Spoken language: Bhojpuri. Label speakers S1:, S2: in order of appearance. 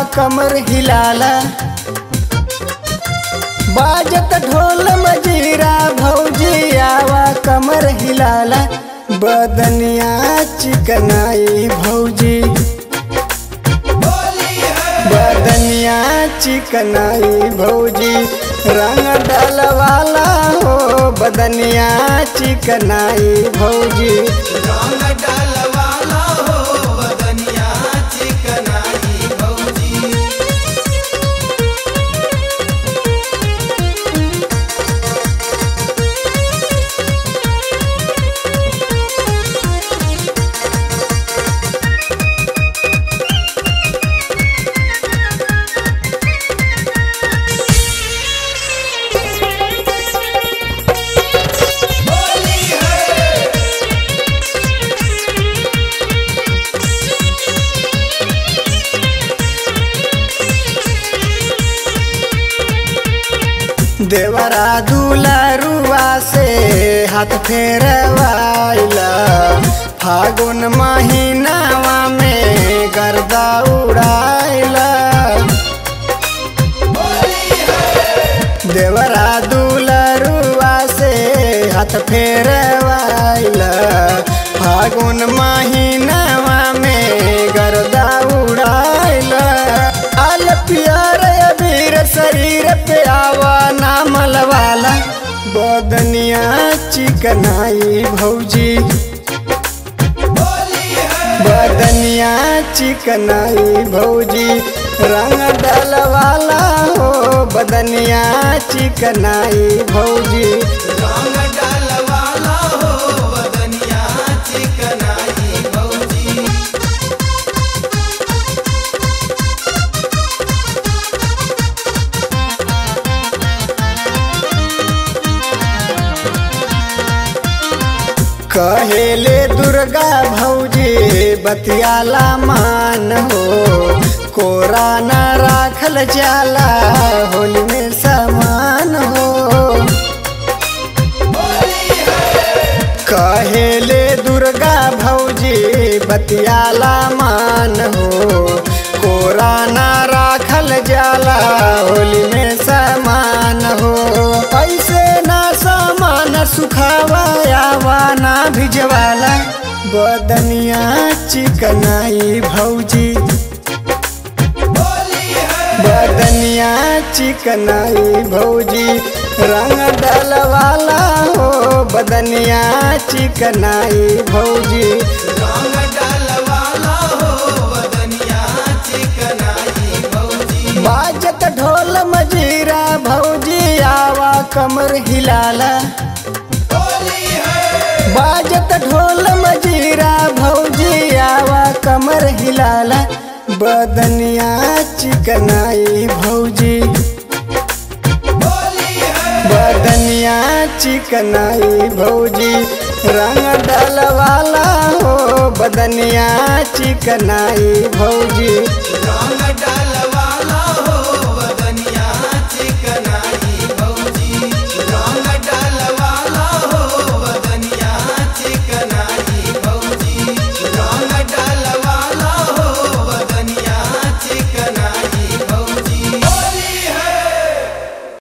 S1: कमर हिलाला बाजत ढोल मजीरा भौजी आवा कमर हिलाला बदनिया चिकनाई भौजी बदनिया चिकनाई भौजी रंग डलवाला हो बदनिया चिकनाई भौजी
S2: रंग डालवाला हो बदनिया चिकनाई भौजी होली है
S1: देवरा दुलारुआ से हाथ फेरवाइला फागुन महीनावा में गर्दा उड़ाइला देवरा दुलारुआ से हाथ फेरवाइला फागुन महीनावा में गर्दा उड़ाइला आल पियर अबीर शरीर पे आवा नामल वाला बदनिया चिकनाई भौजी
S2: होली है
S1: बदनिया चिकनाई भौजी रंग डलवाला हो बदनिया चिकनाई भौजी
S2: रंग डालवाला हो बदनिया चिकनाई भौजी
S1: कहेले दुर्गा भौजी बतियाला मान हो कोरा न राखल जाला होली में समान हो कहेले दुर्गा भौजी बतियाला मान हो कोरा न राखल जाला होली में समान हो ऐसे ना सामान सुखावा आवा ना भिजवाला बदनिया चिकनाई भौजी
S2: होली है
S1: बदनिया चिकनाई भौजी रंग डलवाला हो बदनिया चिकनाई भौजी
S2: रंग डालवाला हो बदनिया चिकनाई भौजी
S1: बाजत ढोल मजीरा भौजी आवा कमर हिलाला
S2: होली है
S1: बाजत ढोल मजीरा भौजी आवा कमर हिलाला बदनिया चिकनाई भौजी
S2: होली है
S1: बदनिया चिकनाई भौजी रंग डलवाला हो बदनिया चिकनाई भौजी
S2: रंग डालवाला